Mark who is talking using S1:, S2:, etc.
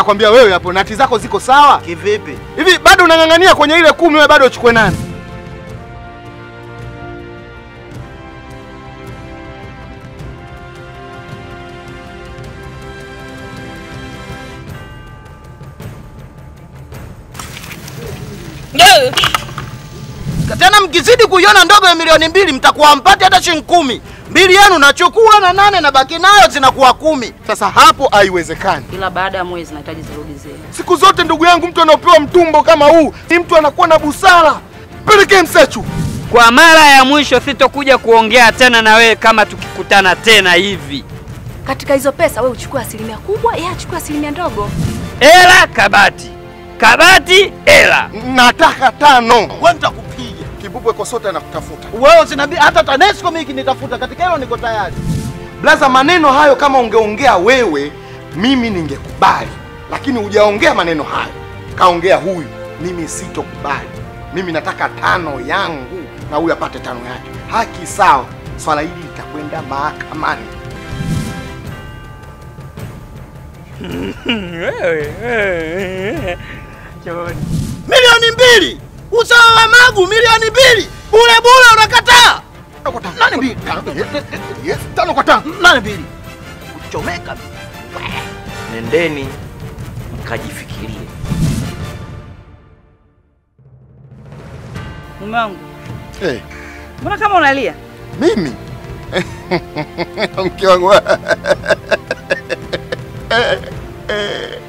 S1: Nakwambia wewe hapo nati zako ziko sawa?
S2: Kivipi?
S1: Hivi bado unang'ang'ania kwenye ile kumi wewe bado uchukue nani?
S2: Tena mkizidi kuiona ndogo ya milioni mbili mtakuwa mpati hata shilingi kumi. Mbili yenu nachukua na nane na baki nayo zinakuwa kumi.
S1: Sasa hapo haiwezekani.
S3: Kila baada ya mwezi nahitaji zirudi zile.
S1: Siku zote ndugu yangu, mtu anaopewa mtumbo kama huu ni mtu anakuwa na busara. Pelekee Msechu.
S4: Kwa mara ya mwisho sitokuja kuongea tena na wewe kama tukikutana tena hivi.
S5: Katika hizo pesa wewe uchukue asilimia kubwa, yeye achukue asilimia ndogo.
S4: Ela kabati, kabati ela.
S1: Nataka tano.
S2: Wewe nitakupiga.
S1: Kibubwe Kosota anakutafuta.
S2: Wewe sinabi hata TANESCO mimi kinitafuta katika hilo niko tayari.
S1: Blaza, maneno hayo kama ungeongea wewe, mimi ningekubali, lakini hujaongea maneno hayo, kaongea huyu, mimi sitokubali. Mimi nataka tano yangu na huyu apate tano yake. Haki sawa, swala hili litakwenda mahakamani.
S2: Milioni mbili. Usawa wa magu milioni mbili. Bure bure unakataa.
S1: Tano kwa tano.
S2: Nani mbili?
S1: Yes, tano kwa tano.
S2: Nani mbili? Kuchomeka.
S6: Nendeni mkajifikirie.
S3: Mume wangu,
S1: Eh,
S3: mbona kama unalia?
S1: mimi mke wangu